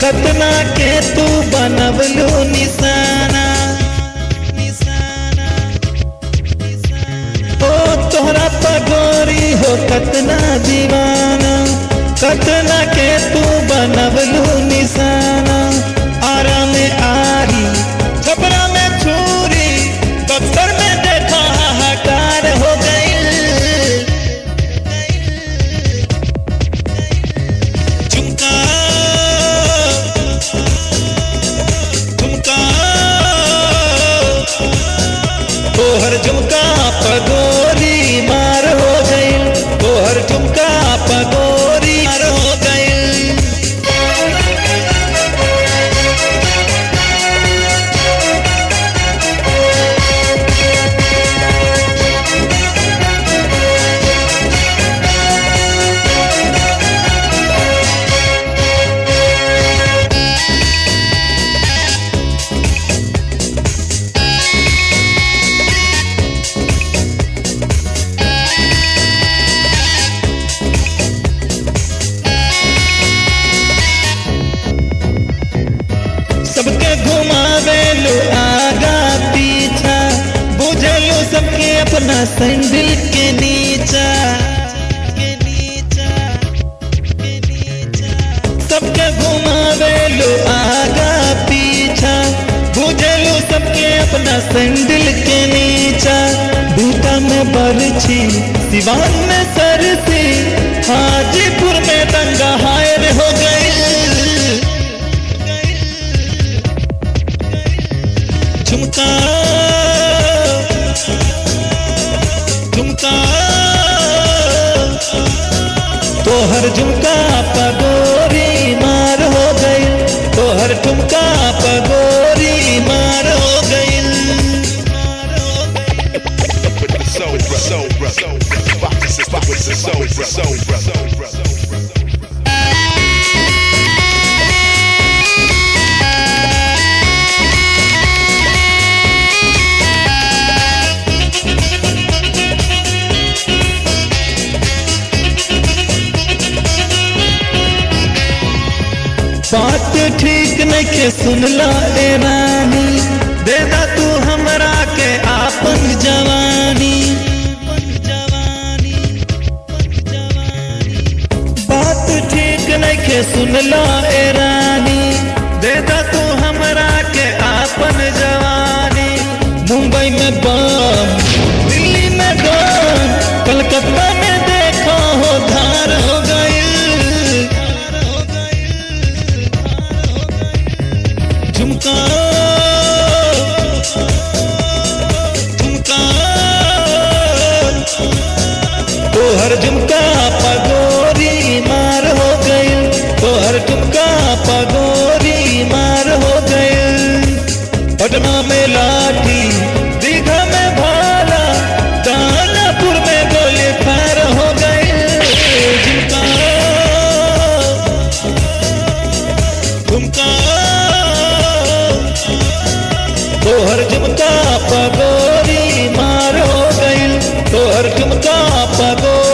कतना के तू बनवलू निशाना निशाना ओ तोहरा पगोरी हो कतना दीवाना कतना के तू बनवलू निशाना आरा में आरी छपरा में छुरी बक्सर में देखा हाहाकार हो गई झुमका झुमका तोहर झुमका पगोरी मार हो गई तोहर झुमका पगोरी मार हो गई सबके घुमावे लो आगा पीछा बुझलो सबके अपना सैंडल के नीचा के नीचा के नीचा सबके घुमावे लो आगा पीछा बुझलो सबके अपना सैंडल के नीचा बीटा में बरछी सिवान में सरसी हाजीपुर में दंगा हायर हो गई झुमका झुमका तोहर झुमका पगोरी मार हो गई तोहर झुमका पगोरी मार हो गई with the soul, bro. soul, bro. soul, bro. Rock the system with the soul, bro. soul, bro. soul, bro. soul, bro. बात ठीक नहीं के सुनला ए रानी देदा तू हमरा के आपन जवानी बात ठीक नहीं के सुनला ए रानी देदा तू हमरा के आपन जवानी मुंबई में बम दिल्ली में डर कलकत्ता में देखो हो धार हो गई झुमका झुमका तोहर झुमका पगोरी मार हो गई तोहर झुमका पगोरी मार हो गई पटना में लाठी दीघा में भाला दानापुर में गोली फायर हो गई झुमका झुमका तोहर झुमका पगोरी मार हो गई तोहर झुमका पगोरी